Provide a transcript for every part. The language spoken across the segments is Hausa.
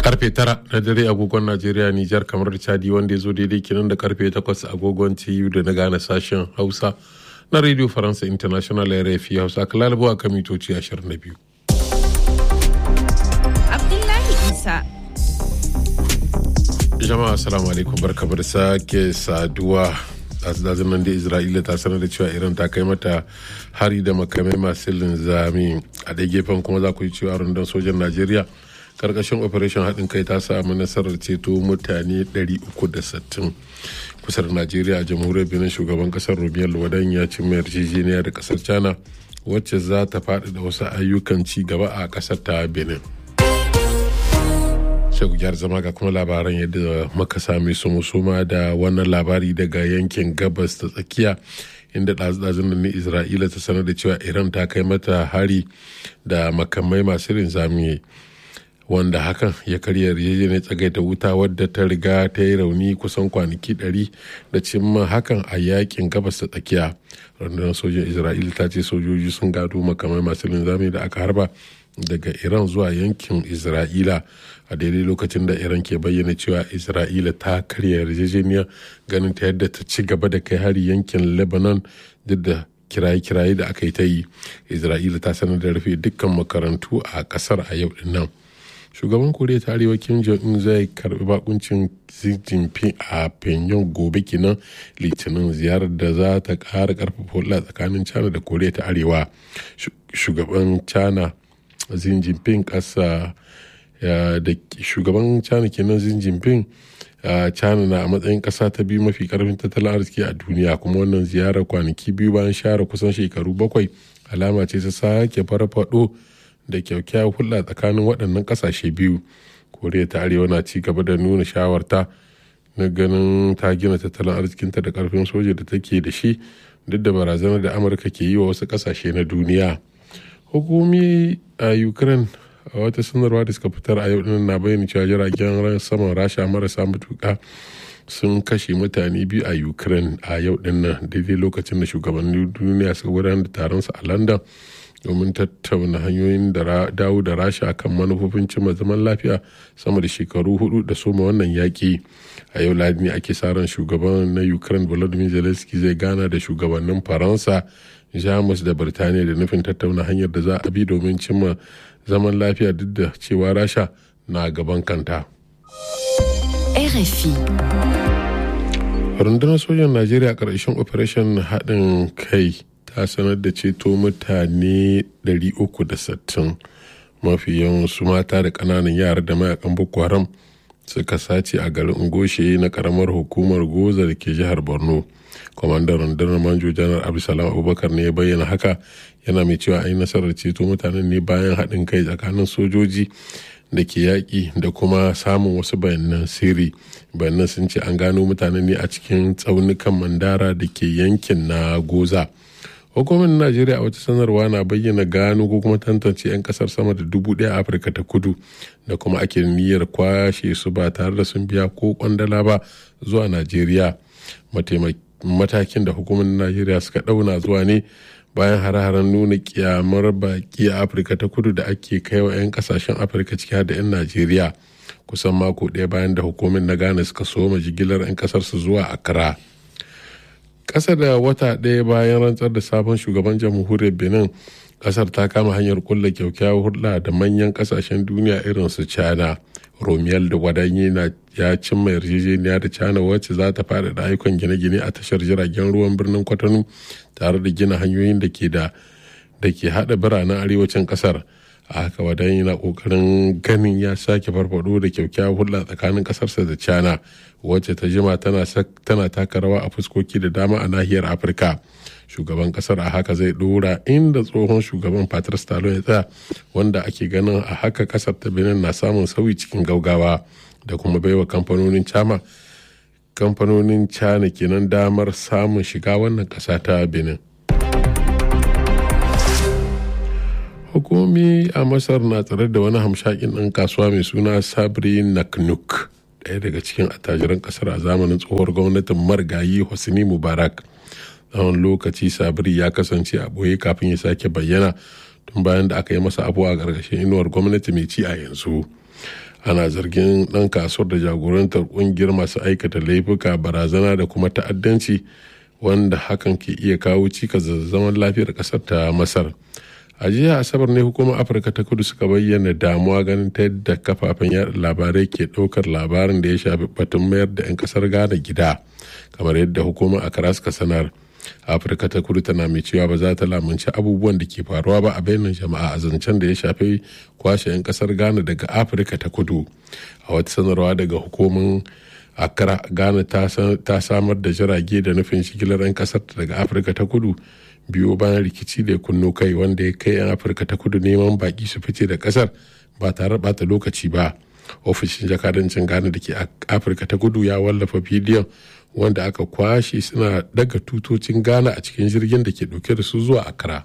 karfe tara na dare agogon najeriya nijar kamar da chadi wanda ya zo daidai kinan da karfe takwas agogon tu da na gane sashen hausa na radio faransa international rfi hausa kalalibu a kan mitoci 22 Abdullahi Isa. jama'a assalamu alaikum barkamu da sake saduwa dazin nan da isra'ila ta sanar da cewa iran ta kai mata hari da makamai masu linzami a ɗaya gefen kuma za ku yi cewa rundun sojan najeriya karkashin operation haɗin kai ta samu nasarar ceto mutane 360 kusur najeriya a jamhuriyar benin shugaban kasar rubiyar wadan ya ci mai yarjejeniya da kasar china wacce za ta faɗi da wasu ayyukan ci gaba a kasar ta benin sai ku gyara zama ga kuma labaran yadda muka sami su musuma da wannan labari daga yankin gabas ta tsakiya inda ɗazu-ɗazun nan isra'ila ta sanar da cewa iran ta kai mata hari da makamai masu linzami wanda hakan ya karya yarjejeniyar tsagaita wuta wadda ta riga ta yi rauni kusan kwanaki 100 da cimma hakan a yakin gabas ta tsakiya rundunar sojin isra'ila ta ce sojoji sun gado makamai masu linzami da aka harba daga iran zuwa yankin isra'ila a daidai lokacin da iran ke bayyana cewa isra'ila ta karya yarjejeniyar ganin ta yadda ta ci gaba da kai hari yankin lebanon duk da kiraye-kiraye da aka yi ta yi isra'ila ta sanar da rufe dukkan makarantu a kasar a yau din nan shugaban koriya ta arewa kim jong-un zai karbi bakuncin xi jinping a pyongyang gobe kenan litinin ziyarar da za ta kara karfafa hulɗa tsakanin china da koriya ta arewa shugaban china xi jinping kasa da shugaban china kenan xi jinping china na a matsayin kasa ta biyu mafi karfin tattalin arziki a duniya kuma wannan ziyarar kwanaki biyu bayan share kusan shekaru bakwai alama ce ta sake farfado da kyakkyawar hulɗa tsakanin waɗannan ƙasashe biyu koriya ta arewa na ci gaba da nuna shawarta na ganin ta gina tattalin arzikinta da ƙarfin soja da take da shi duk da barazanar da amurka ke yi wa wasu ƙasashe na duniya hukumi a ukraine a wata sanarwa da suka fitar a yau na bayyana cewa jiragen saman rasha marasa matuƙa sun kashe mutane biyu a ukraine a yau dinnan daidai lokacin da shugabannin duniya suka gudanar da taron su a london domin tattauna hanyoyin da dawo da rasha kan manufofin cimma zaman lafiya sama da shekaru hudu da soma wannan yaƙi a yau ladi ne ake sa ran shugaban na ukraine volodymyr zelensky zai gana da shugabannin faransa jamus da birtaniya da nufin tattauna hanyar da za a bi domin cimma zaman lafiya duk da cewa rasha na gaban kanta RFI. rundunar sojan najeriya ƙarshen operation haɗin kai ta sanar da ceto mutane 360 mafi yawan su mata da ƙananan yara da mayakan boko haram suka sace a garin ngoshe na karamar hukumar goza da ke jihar borno kwamandan rundunar manjo janar abdulsalam abubakar ne ya bayyana haka yana mai cewa an yi nasarar ceto mutanen ne bayan haɗin kai tsakanin sojoji da ke yaƙi da kuma samun wasu bayanan sirri bayanan sun ce an gano mutanen ne a cikin tsaunukan mandara da ke yankin na goza hukumar najeriya a wata sanarwa na bayyana gano ko kuma tantance 'yan kasar sama da dubu daya a afirka ta kudu da kuma ake niyyar kwashe su ba tare da sun biya ko kwandala ba zuwa najeriya matakin da hukumar najeriya suka dauna zuwa ne bayan hare-haren nuna kyamar baki a afirka ta kudu da ake kai wa 'yan kasashen afirka ciki da 'yan najeriya kusan mako ɗaya bayan da hukumar na ghana suka soma jigilar 'yan kasar su zuwa accra ƙasa da wata ɗaya bayan rantsar da sabon shugaban jamhuriyar benin ƙasar ta kama hanyar kulla kyaukyawar hulɗa da manyan ƙasashen duniya irin su china romiyal da gwadanye na ya cimma yarjejeniya da china wacce za ta faɗaɗa ayyukan gine-gine a tashar jiragen ruwan birnin kwatano tare da gina hanyoyin da ke da da ke haɗa biranen arewacin ƙasar a haka wadan yana kokarin ganin ya sake farfado da kyakkyawar hulɗa tsakanin ƙasarsa da china wacce ta jima tana taka rawa a fuskoki da dama a nahiyar afirka shugaban kasar a haka zai dora inda tsohon shugaban patrice talon ya tsaya wanda ake ganin a haka kasar ta benin na samun sauyi cikin gaugawa da kuma baiwa kamfanonin chama kamfanonin china kenan damar samun shiga wannan kasa ta benin hukumi a masar na tsare da wani hamshakin ɗan kasuwa mai suna sabri naknuk ɗaya daga cikin attajiran ƙasar a zamanin tsohuwar gwamnatin margayi hosni mubarak tsawon lokaci sabri ya kasance a ɓoye kafin ya sake bayyana tun bayan da aka yi masa abu a ƙarƙashin inuwar gwamnati mai ci a yanzu ana zargin ɗan kasuwar da jagorantar ƙungiyar masu aikata laifuka barazana da kuma ta'addanci wanda hakan ke iya kawo cikas da zaman lafiyar ƙasar ta masar a jiya asabar ne hukumar afirka ta kudu suka bayyana damuwa ganin ta yadda kafafen yada labarai ke ɗaukar labarin da ya shafi batun mayar da 'yan ƙasar ghana gida kamar yadda hukumar akara suka sanar afirka ta kudu tana mai cewa ba za ta lamunci abubuwan da ke faruwa ba a bainar jama'a a zancen da ya shafi kwashe 'yan kasar ghana daga afirka ta kudu a wata sanarwa daga hukumin akara ghana ta samar da jirage da nufin shigilar 'yan kasar daga afirka ta kudu biyo bayan rikici da ya kunno kai wanda ya kai 'yan afirka ta kudu neman baki su fice da kasar ba tare da bata lokaci ba ofishin jakadancin ghana da ke afirka ta kudu ya wallafa bidiyon wanda aka kwashe suna daga tutocin ghana a cikin jirgin da ke dauke da su zuwa accra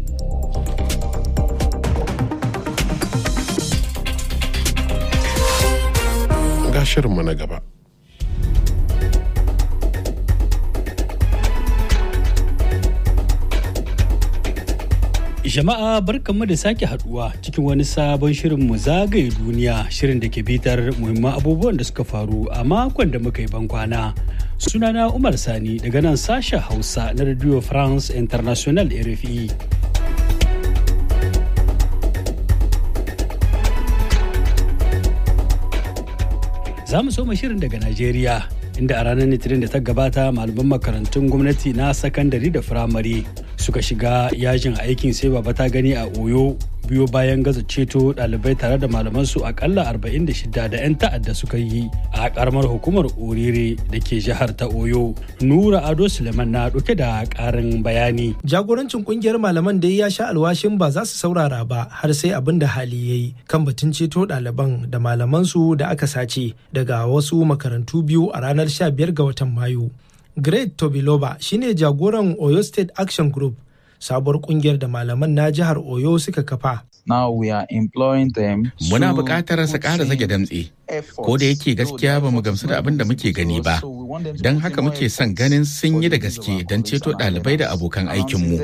ga shirinmu na gaba Jama'a barkanmu da sake haduwa cikin wani sabon shirin mu zagaye duniya shirin da ke bitar muhimman abubuwan da suka faru a makon da muka yi bankwana. Sunana Umar Sani daga nan sashen Hausa na Radio France International RFI. Za mu soma shirin daga Najeriya inda a ranar Litinin da ta gabata malaman makarantun gwamnati na sakandare da firamare suka shiga yajin aikin sai baba ta gani a oyo biyo bayan gaza ceto ɗalibai tare da malamansu akalla 46 da 'yan ta'adda suka yi a karamar hukumar orire da ke jihar ta oyo nura ado suleiman na ɗauke da ƙarin bayani jagorancin kungiyar malaman da ya sha alwashin ba za su saurara ba har sai abin da hali ya yi kan batun ceto ɗaliban da malamansu da aka sace daga wasu makarantu biyu a ranar 15 ga watan mayu Great Tobiloba shine jagoran Oyo State Action Group, sabuwar kungiyar da malaman na jihar Oyo suka kafa. Now we are employing them. Muna buƙatar su ƙara zage damtse, ko da yake gaskiya ba mu gamsu da abin da muke gani ba. Don haka muke son ganin sun yi da gaske don ceto ɗalibai da abokan aikinmu.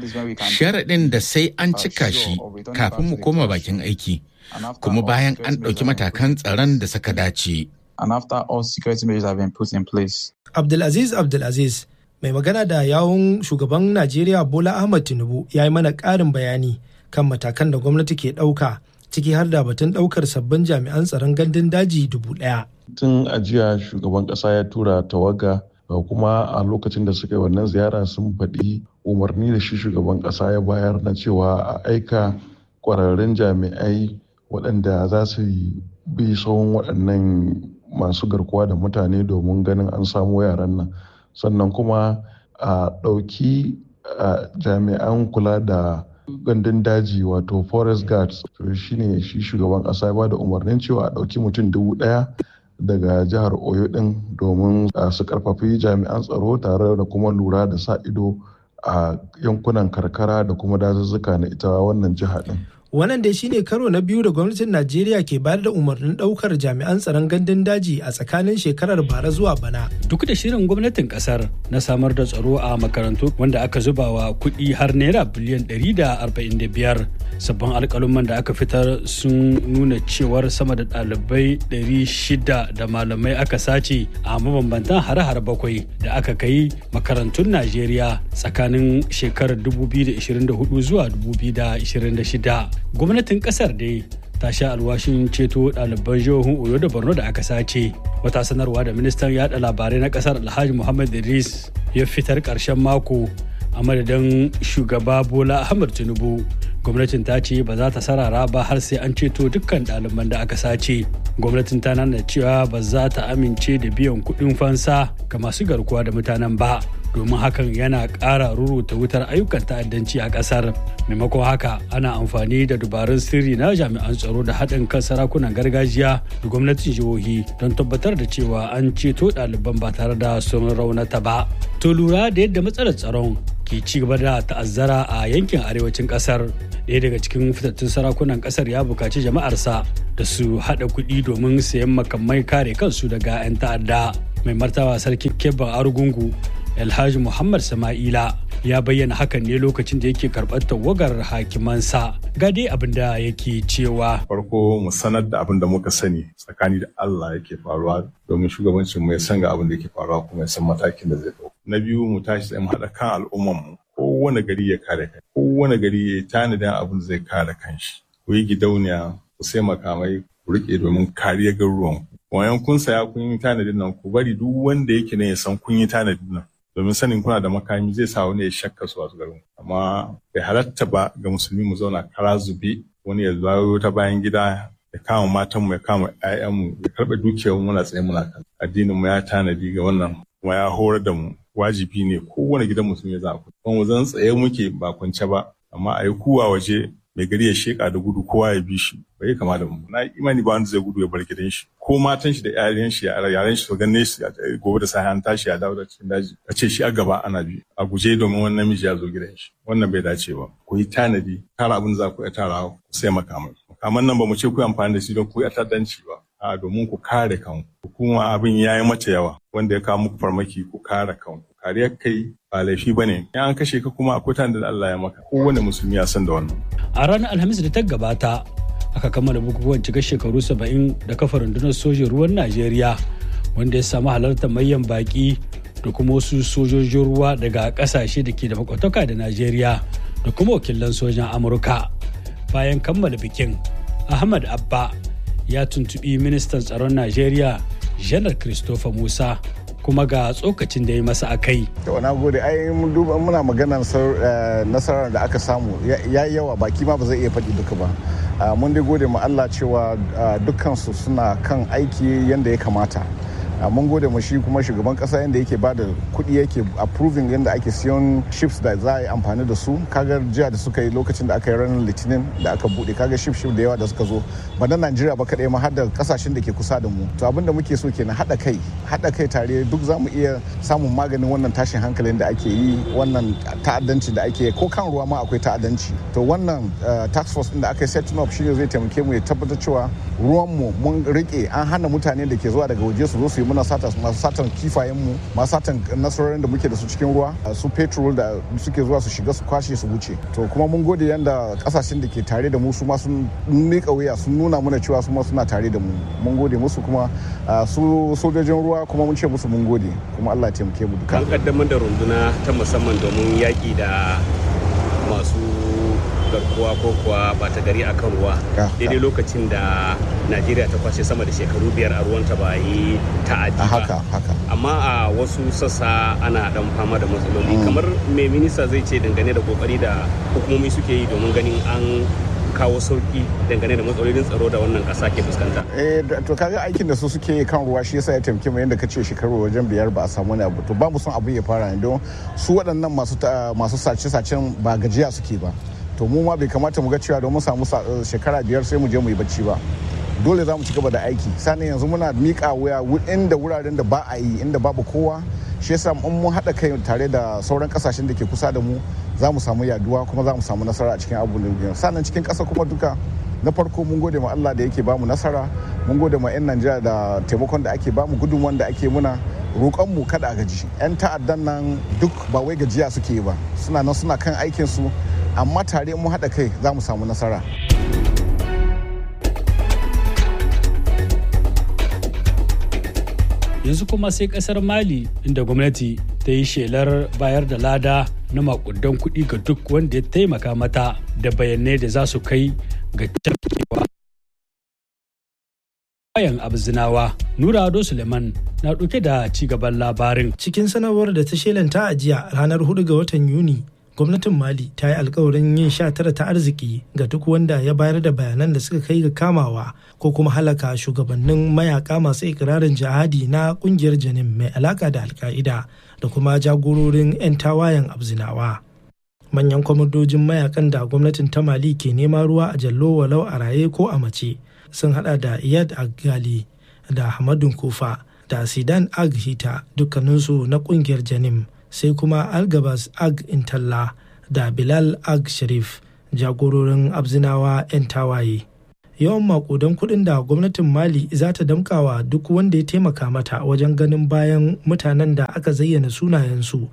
Sharaɗin da sai an cika shi kafin mu koma bakin aiki, kuma bayan an ɗauki matakan tsaron da suka dace. And after all security measures have been put in place. Abdulaziz Abdulaziz mai magana da yawun shugaban Najeriya Bola Ahmad Tinubu ya yi mana ƙarin bayani kan matakan da gwamnati ke ɗauka ciki har da batun ɗaukar sabbin jami'an tsaron gandun daji dubu ɗaya. Tun ajiya shugaban ƙasa ya tura tawaga kuma a lokacin da suka yi wannan ziyara sun faɗi umarni da shi shugaban ƙasa ya bayar na cewa a aika ƙwararrun jami'ai waɗanda za su bi tsawon waɗannan masu garkuwa da mutane domin ganin an samu yaran nan sannan kuma a ɗauki jami'an kula da gandun daji wato forest guards shine shi shugaban ƙasa ya bada umarnin cewa a ɗauki mutum dubu ɗaya daga jihar oyo ɗin domin su karfafi jami'an tsaro tare da kuma lura da sa ido a yankunan karkara da kuma dazuzzuka na ita wannan jiha ɗin Wannan dai shine karo na biyu da gwamnatin Najeriya ke bayar da umarnin daukar jami'an tsaron gandun daji a tsakanin shekarar bara zuwa bana. Duk da shirin gwamnatin kasar na samar da tsaro a makarantu wanda aka zuba wa kuɗi har naira biliyan 145 sabbin alƙaluman da aka fitar sun nuna cewar sama da ɗalibai 600 da malamai aka sace a mabambantan hare-hare bakwai da aka kai makarantun Najeriya tsakanin shekarar 2024 zuwa 2026. gwamnatin kasar dai ta sha alwashin ceto ɗaliban jihohin oyo da borno da aka sace wata sanarwa da ministan yada labarai na kasar alhaji muhammad idris ya fitar ƙarshen mako a madadin shugaba bola ahmad tinubu gwamnatin ta ce ba za ta sarara ba har sai an ceto dukkan ɗaliban da aka sace gwamnatin ta nana cewa ba za ta amince da biyan kuɗin fansa ga masu garkuwa da mutanen ba domin hakan yana ƙara ruruta wutar ayyukan ta'addanci a ƙasar maimakon haka ana amfani da dubarun sirri na jami'an tsaro da haɗin kan sarakunan gargajiya da gwamnatin jihohi don tabbatar da cewa an ceto ɗaliban ba tare da sun raunata ba to lura da yadda matsalar tsaron ke ci gaba da ta'azzara a yankin arewacin ƙasar ɗaya daga cikin fitattun sarakunan ƙasar ya buƙaci jama'arsa da su haɗa kuɗi domin sayan makamai kare kansu daga 'yan ta'adda mai martaba sarkin kebban argungu Alhaji Muhammad Sama'ila ya bayyana hakan ne lokacin da yake karɓar tawagar hakimansa ga dai abin da yake cewa farko mu sanar da abin da muka sani tsakani da Allah yake faruwa domin shugabancin mu ya san ga abin da yake faruwa kuma ya san matakin da zai dauka na biyu mu tashi tsaye mu haɗa kan al'umman mu kowane gari ya kare kai kowane gari ya yi tanadin abin da zai kare kanshi ku yi gidauniya ku sai makamai ku rike domin kariyar garuruwan ku wayan kun saya kun yi tanadin nan ku bari duk wanda yake ne ya san kun yi tanadin nan domin sanin kuna da makami zai sa wani ya shakka su wasu garin amma bai halatta ba ga musulmi mu zauna kara zube wani ya zawo ta bayan gida ya kama matan mu ya kama ƴaƴan mu ya karɓe dukiyar mu muna tsaye muna kan addinin mu ya tanadi ga wannan kuma ya horar da mu wajibi ne kowane gidan musulmi za ku kuma mu zan tsaye muke ba kwance ba amma a yi kuwa waje mai gari ya sheka da gudu kowa ya bi shi bai kama da mu na imani ba wanda zai gudu ya bar gidan shi ko matan shi da yaran shi yaran shi su ganne shi gobe da sai an tashi ya dawo da cikin daji a ce shi a gaba ana bi a guje domin wannan namiji ya zo gidan shi wannan bai dace ba ku yi tanadi tara abin za ku iya tara ku sai makamai makaman nan ba mu ce ku amfani da shi don ku yi ta'addanci ba a domin ku kare kanku kuma abin ya yi mata yawa wanda ya kawo muku farmaki ku kare kanku kariyar kai ba laifi ba ne in an kashe ka kuma akwai tanda da Allah ya maka kowane musulmi ya san da wannan a ranar alhamis da ta gabata aka kammala bukukuwan cika shekaru saba'in da kafa rundunar sojin ruwan najeriya wanda ya samu halartar mayan baki da kuma wasu sojojin ruwa daga kasashe da ke da makwataka da najeriya da kuma wakilan sojan amurka bayan kammala bikin ahmad abba ya tuntubi ministan tsaron najeriya janar christopher musa kuma ga tsokacin da ya masa a kai. To na gode ai mun duba muna maganar nasarar da aka samu ya yi yawa baki ma ba zai iya faɗi duka ba. Mun dai gode ma Allah cewa dukkansu suna kan aiki yadda ya kamata. mun gode mu shi kuma shugaban kasa yadda yake ba da kuɗi yake approving yadda ake siyan ships da za a yi amfani da su kaga jiya da suka yi lokacin da aka yi ranar litinin da aka buɗe kaga ship ship da yawa da suka zo ba na najeriya ba kaɗai ma har da kasashen da ke kusa da mu to abin da muke so kenan haɗa kai haɗa kai tare duk za mu iya samun maganin wannan tashin hankalin da ake yi wannan ta'addanci da ake ko kan ruwa ma akwai ta'addanci to wannan tax force din da aka yi setting up shine zai taimake mu ya tabbatar cewa ruwan mu mun rike an hana mutane da ke zuwa daga waje su zo su yi muna sata masu satan kifayen mu masu satan nasarorin da muke da su cikin ruwa su petrol da suke zuwa su shiga su kwashe su wuce to kuma mun gode yanda kasashen da ke tare da mu su ma sun mika wuya sun nuna mana cewa su ma suna tare da mu mun gode musu kuma su sojojin ruwa kuma mun ce musu mun gode kuma Allah ya taimake mu duka an kaddamar da runduna ta musamman domin yaki da masu garkuwa ko kuwa bata gari a kan ruwa daidai lokacin da najeriya ta kwashe sama da shekaru biyar a ruwanta ba yi ta'adi ba amma a wasu sassa ana dan fama da matsaloli kamar mai minista zai ce dangane da kokari da hukumomi suke yi domin ganin an kawo sauki dangane da matsalolin tsaro da wannan kasa ke fuskanta. Eh to kaga aikin da su suke kan ruwa shi yasa ya taimake mu yadda ka ce shekaru wajen biyar ba a samu wani abu to ba mu son abu ya fara ne don su waɗannan masu masu sace-sacen ba gajiya suke ba. to mu ma bai kamata mu ga cewa don mu samu shekara biyar sai mu je mu yi bacci ba dole za mu ci gaba da aiki sannan yanzu muna miƙa wuya inda wuraren da ba a yi inda babu kowa shi yasa in mun haɗa kai tare da sauran kasashen da ke kusa da mu za mu samu yaduwa kuma za mu samu nasara a cikin abubuwan sannan cikin ƙasa kuma duka na farko mun gode ma Allah da yake bamu nasara mun gode ma 'yan Najeriya da taimakon da ake bamu gudunmuwan da ake muna roƙonmu kada a gaji 'yan ta'addan nan duk ba wai gajiya suke yi ba suna nan suna kan aikin su amma tare mu haɗa kai za mu samu nasara. Yanzu kuma sai kasar Mali inda gwamnati ta yi shelar bayar da lada na makudan kuɗi ga duk wanda ya taimaka mata da bayanai da za su kai ga tafkewa. Bayan abzinawa Nura Ado Suleiman na ɗauke da ci gaban labarin. Cikin sanarwar da ta shelanta a jiya ranar 4 ga watan Yuni gwamnatin mali ta yi alkawarin yin sha tara ta arziki ga duk wanda ya bayar da bayanan da suka kai ga kamawa ko kuma halaka shugabannin mayaka masu ikirarin jihadi na kungiyar janin mai alaka da alka'ida da kuma jagororin 'yan tawayen abzinawa manyan kwamandojin mayakan da gwamnatin ta mali ke nema ruwa a jallo walau a raye ko a mace sun hada da iyad agali da hamadun kufa da sidan ag hita dukkaninsu na kungiyar janim sai kuma algabas ag intalla da bilal ag sharif jagororin abzinawa 'yan tawaye yawan makudan kudin da gwamnatin mali za ta damkawa duk wanda ya taimaka mata wajen ganin bayan mutanen da aka zayyana sunayensu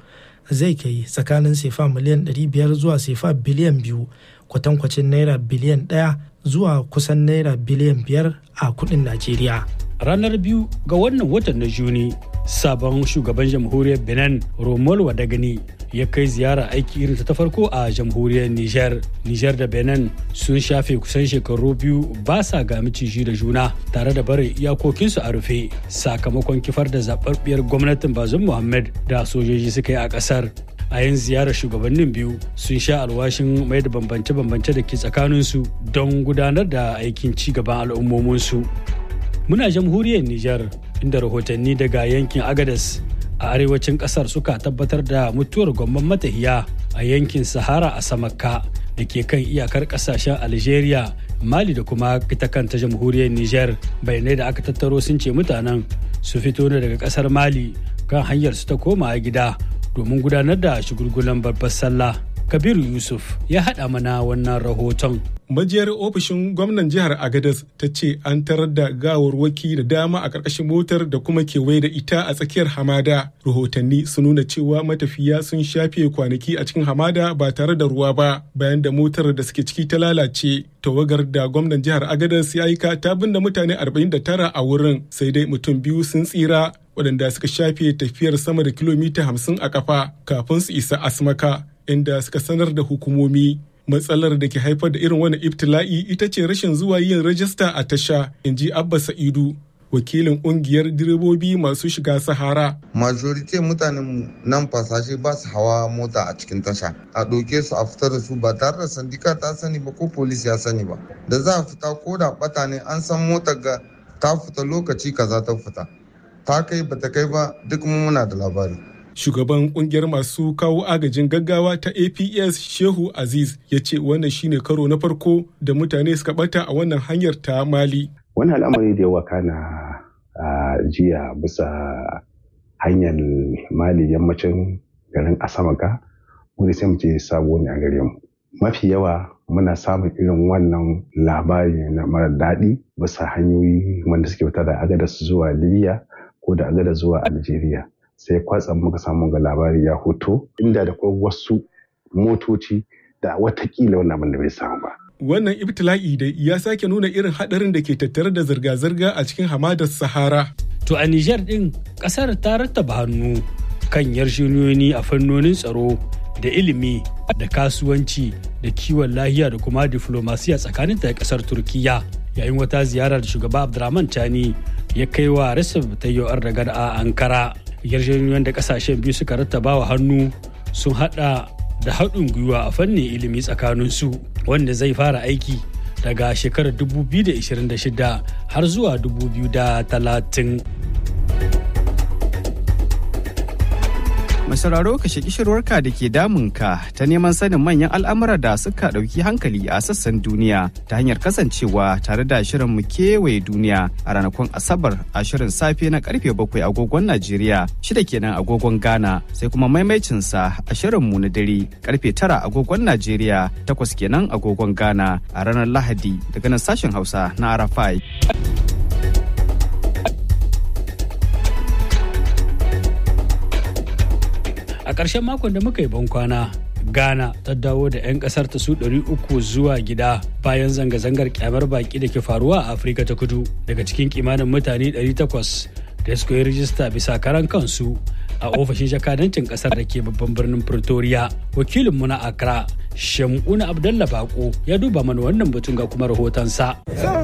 zai kai tsakanin sefa miliyan 500 zuwa sefa biliyan biyu kwatankwacin naira biliyan ɗaya zuwa kusan naira biliyan biyar a kudin najeriya ranar biyu ga wannan watan na juni sabon shugaban jamhuriyar benin romol wadagani ya kai ziyara aiki irin ta farko a jamhuriyar niger niger da benin sun shafe kusan shekaru biyu ba sa ga miciji da juna tare da barin iyakokinsu a rufe sakamakon kifar da zababbiyar gwamnatin bazum muhammad da sojoji suka yi a kasar a yin ziyarar shugabannin biyu sun sha alwashin mai da bambance-bambance da ke tsakaninsu don gudanar da aikin ci gaban al'ummominsu muna jamhuriyar niger inda rahotanni daga yankin agadas a arewacin kasar suka tabbatar da mutuwar gwamman matahiya a yankin sahara a samakka da ke kan iyakar kasashen algeria mali da kuma ita kanta jamhuriyar niger bayanai da aka tattaro sun ce mutanen su fito ne daga kasar mali kan hanyar su ta koma gida domin gudanar da shigulgulan babbar sallah kabiru yusuf ya haɗa mana wannan rahoton majiyar ofishin gwamnan jihar agadas ta ce an tarar da gawarwaki da dama a ƙarƙashin motar da kuma kewaye da ita a tsakiyar hamada rahotanni sun nuna cewa matafiya sun shafe kwanaki a cikin hamada ba tare da ruwa ba bayan da motar da suke ciki ta lalace tawagar da gwamnan jihar agadas ya aika ta binne mutane 49 a wurin sai dai mutum biyu sun tsira waɗanda suka shafe tafiyar sama da kilomita 50 a kafa kafin su isa asmaka inda suka sanar da hukumomi matsalar da ke haifar da irin wani ibtila'i ita ce rashin zuwa yin rajista a tasha in ji abba sa'idu wakilin kungiyar direbobi masu shiga sahara majorite mutanen nan fasashe ba su hawa mota a cikin tasha a ɗauke su a fitar da su ba tare da sandika ta sani ba ko polis ya sani ba da za a fita ko da bata ne an san motar ga ta fita lokaci kaza ta fita ta kai ba ta kai ba duk muna da labari shugaban kungiyar masu kawo agajin gaggawa ta aps shehu aziz ya ce wannan shine karo na farko da mutane suka bata a wannan hanyar ta mali wani al'amari da yawa kana a jiya bisa hanyar mali yammacin garin asamaka wani sai mu ce sabo ne a gare mu mafi yawa muna samun irin wannan labari na mara daɗi bisa hanyoyi wanda suke fita da agadas zuwa libya ko da agadas zuwa algeria sai kwatsam muka samu ga labari ya hoto inda da kuma wasu motoci da watakila wannan abin da bai samu ba. Wannan ibtila'i da ya sake nuna irin hadarin da ke tattare da zirga-zirga a cikin hamadar Sahara. To a Nijar din kasar ta rattaba hannu kan yarjejeniyoyi a fannonin tsaro da ilimi da kasuwanci da kiwon lahiya da kuma diflomasiya tsakanin da kasar Turkiya yayin wata ziyarar shugaba Abdurrahman Tani ya kai wa Recep Tayyip Erdogan a Ankara. yarjejeniyoyin da kasashen biyu suka rattaba wa hannu sun hada da haɗin gwiwa a fannin ilimi tsakaninsu wanda zai fara aiki daga shekarar 2026 har zuwa 2030. Mai sauraro ka shaki shirwarka da ke damunka ta neman sanin manyan al'amura da suka ɗauki hankali a sassan duniya ta hanyar kasancewa tare da shirin mu kewaye duniya a ranakun Asabar a shirin safe na karfe bakwai agogon Najeriya shida kenan agogon Ghana sai kuma maimaicinsa a shirin mu na dare karfe tara agogon Najeriya takwas kenan agogon Ghana a ranar Lahadi daga nan sashen Hausa na Arafai. a ƙarshen makon da muka yi bankwana ghana ta dawo da 'yan ƙasar ta su 300 zuwa gida bayan zanga-zangar kyamar baki da ke faruwa a afirka ta kudu daga cikin kimanin mutane 800 da suka yi rijista bisa karan kansu a ofishin jakadancin ƙasar da ke babban birnin pretoria wakilinmu na accra Shamuna Abdalla Bako ya duba mana wannan batun ga kuma rahotonsa.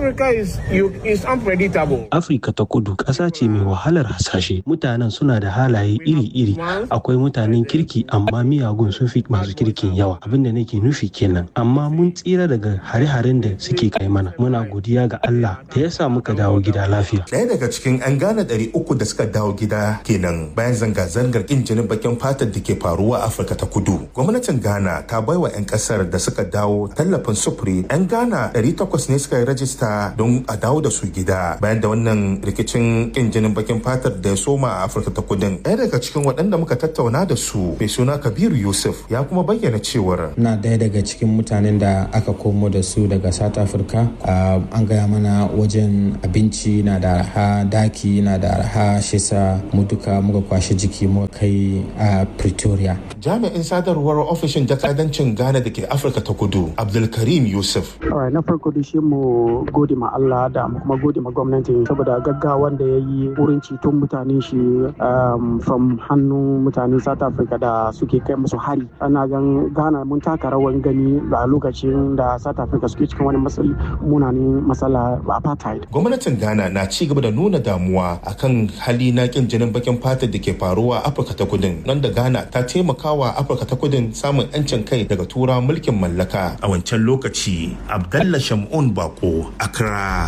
Afirka ta kudu ƙasa ce mai wahalar hasashe. Mutanen suna da halaye iri-iri. Akwai mutanen kirki amma miyagun sun fi masu kirkin yawa. Abin da nake nufi kenan. Amma mun tsira daga hare-haren da suke kai mana. Muna godiya ga Allah da ya sa muka dawo gida lafiya. Ɗaya daga cikin 'yan Ghana ɗari uku da suka dawo gida kenan bayan zanga-zangar ƙin jinin bakin fatar da ke faruwa a Afirka ta kudu. Gwamnatin Ghana ta baiwa 'yan 'yan kasar da suka dawo tallafin sufuri 'yan ghana 800 ne suka yi rajista don a dawo da su gida bayan da wannan rikicin kin jinin bakin fatar da ya soma a afirka ta kudin ɗaya daga cikin waɗanda muka tattauna da su mai suna kabiru yusuf ya kuma bayyana cewar na ɗaya daga cikin mutanen da aka komo da su daga south africa an gaya mana wajen abinci na da arha daki na da arha shisa mu duka muka kwashe jiki muka kai a pretoria jami'in sadarwar ofishin jakadancin ghana da ke afirka ta kudu abdulkarim yusuf na farko da shi mu gode ma allah da mu kuma gode ma gwamnati saboda gaggawan da ya yi wurin ceton mutane shi from hannun mutane south africa da suke kai musu hari ana gan ghana mun taka rawan gani a lokacin da south africa suke cikin wani munanin matsala apartheid gwamnatin ghana na ci gaba da nuna damuwa akan hali na kin jinin bakin fatar da ke faruwa a afirka ta kudin nan da ghana ta taimakawa afirka ta kudin samun yancin kai daga tura mulkin mallaka a wancan lokaci abdallah shamun bako accra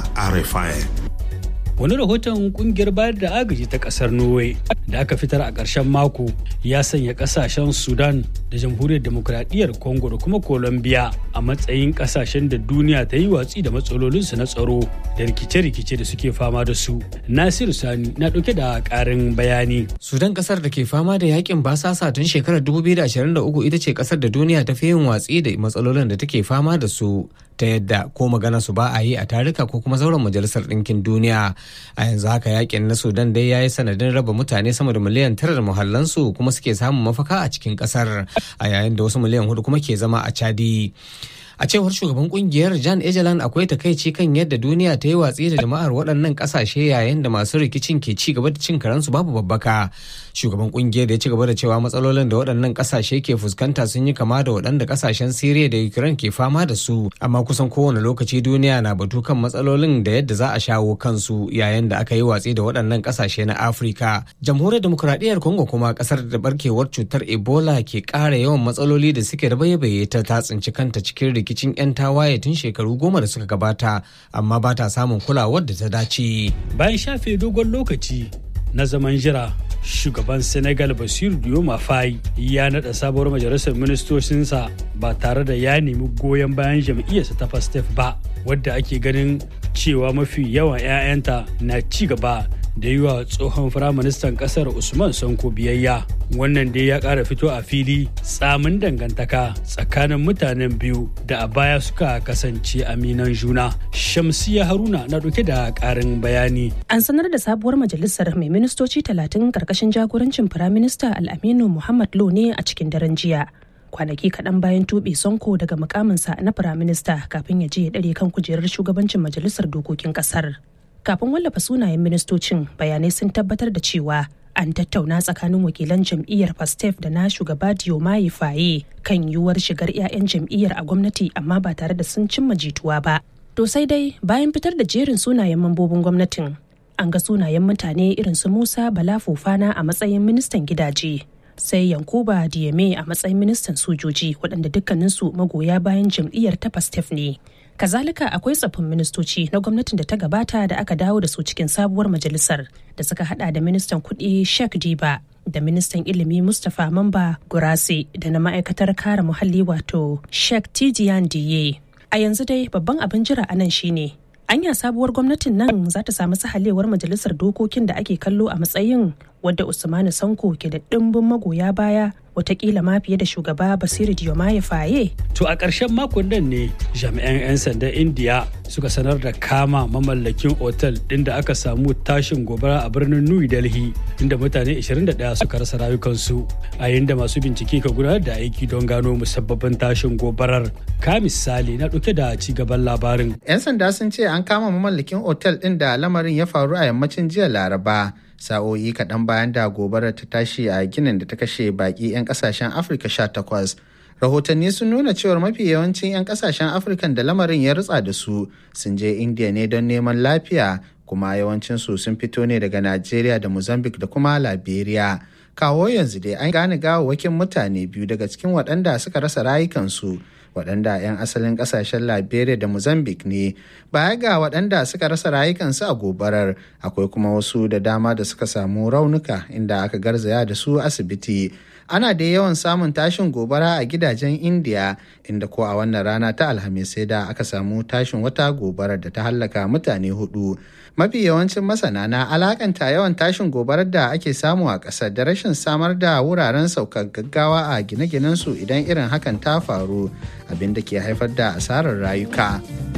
rfi wani rahoton kungiyar bayar da agaji ta kasar norway da aka fitar a ƙarshen mako ya sanya ƙasashen sudan da jamhuriyar demokuraɗiyyar congo da kuma colombia a matsayin ƙasashen da duniya ta yi watsi da matsalolinsu na tsaro da rikice-rikice da suke fama da su nasiru sani na ɗauke da ƙarin bayani sudan ƙasar da ke fama da yakin basasa tun shekarar 2023 ita ce ƙasar da duniya ta fi yin watsi da matsalolin da take fama da su ta yadda ko magana su ba a yi a tarika ko kuma zauren majalisar ɗinkin duniya a yanzu haka yakin na sudan dai ya yi sanadin raba mutane sama da miliyan tara da muhallansu kuma suke samun mafaka a cikin ƙasar a yayin da wasu miliyan hudu kuma ke zama a chadi a cewar shugaban kungiyar jan ejelan akwai takaici kan yadda duniya ta yi watsi da jama'ar waɗannan ƙasashe yayin da masu rikicin ke ci gaba da cin karansu babu babbaka shugaban kungiyar ya ci gaba da cewa matsalolin da waɗannan ƙasashe ke fuskanta sun yi kama da waɗanda ƙasashen siriya da ukraine ke fama da su amma kusan kowane lokaci duniya na batu kan matsalolin da yadda za a shawo kansu yayin da aka yi watsi da waɗannan ƙasashe na afirka jamhuriyar demokuraɗiyyar congo kuma ƙasar da barkewar cutar ebola ke ƙara yawan matsaloli da suke da baye ta ta tsinci kanta cikin rikicin 'yan tawaye tun shekaru goma da suka gabata amma ba ta samun kulawar da ta dace. Bayan shafe dogon lokaci na zaman jira shugaban senegal basiru dioma fayi ya naɗa sabuwar majalisar ministocinsa ba tare da ya nemi goyon bayan jam'iyyarsa ta pastef ba wadda ake ganin cewa mafi yawan 'ya'yanta na ci gaba da yi wa tsohon firaministan kasar usman sanko biyayya wannan dai ya kara fito a fili tsamin dangantaka tsakanin mutanen biyu da a baya suka kasance aminan juna shamsiya haruna na dauke da karin bayani an sanar da sabuwar majalisar mai ministoci talatin karkashin jagorancin firaminista al'aminu muhammad lo ne a cikin daren jiya kwanaki kaɗan bayan tuɓe sonko daga mukaminsa na firaminista kafin ya je ya ɗare kan kujerar shugabancin majalisar dokokin ƙasar kafin wallafa sunayen ministocin bayanai sun tabbatar da cewa an tattauna tsakanin wakilan jam'iyyar pastef da na shugaba diomaye faye kan yiwuwar shigar 'ya'yan jam'iyyar a gwamnati amma ba tare da sun cimma jituwa ba to sai dai bayan fitar da jerin sunayen mambobin gwamnatin an ga sunayen mutane irin su musa bala fofana a matsayin ministan gidaje sai yankuba diyame a matsayin ministan sojoji waɗanda dukkaninsu magoya bayan jam'iyyar ta pastef ne kazalika akwai tsaffin ministoci na gwamnatin da ta gabata da aka dawo da su cikin sabuwar majalisar da suka hada da ministan kuɗi sheikh diba da ministan ilimi mustapha mamba gurase da na ma'aikatar kare muhalli wato sheikh tidian diye a yanzu dai babban abin jira a nan shine anya sabuwar gwamnatin nan za ta samu sahalewar majalisar dokokin da ake kallo a matsayin wadda usmanu sanko ke da ɗimbin magoya baya watakila ma fiye da shugaba basiru diomaye faye to a ƙarshen makon nan ne jami'an 'yan sandan indiya suka sanar da kama mamallakin otal ɗin da aka samu tashin gobara a birnin new delhi inda mutane 21 suka rasa rayukansu a yayin da masu bincike ka gudanar da aiki don gano musabbabin tashin gobarar ka misali na ɗauke da ci gaban labarin 'yan sanda sun ce an kama mamallakin otal ɗin da lamarin ya faru a yammacin jiya laraba sa'o'i kaɗan bayan da gobarar ta tashi a ginin da ta kashe baƙi 'yan ƙasashen afirka 18 rahotanni sun nuna cewar mafi yawancin 'yan ƙasashen afirkan da lamarin ya rutsa da su sun je indiya ne don neman lafiya kuma yawancinsu sun fito ne daga najeriya da mozambique da kuma liberia kawo yanzu dai an gane gawawwakin mutane biyu daga cikin waɗanda suka rasa rayukansu waɗanda 'yan asalin ƙasashen liberia da mozambique ne baya ga waɗanda suka rasa rayukansu a gobarar akwai kuma wasu da dama da suka samu raunuka inda aka garzaya da su asibiti ana da yawan samun tashin gobara a gidajen indiya inda ko a wannan rana ta alhamis sai da aka samu tashin wata gobarar da ta hallaka mutane hudu mafi yawancin masana na alakanta yawan tashin gobarar da ake samu a ƙasar da rashin samar da wuraren saukar gaggawa a gine-ginensu idan irin hakan ta faru abin da ke haifar da asarar rayuka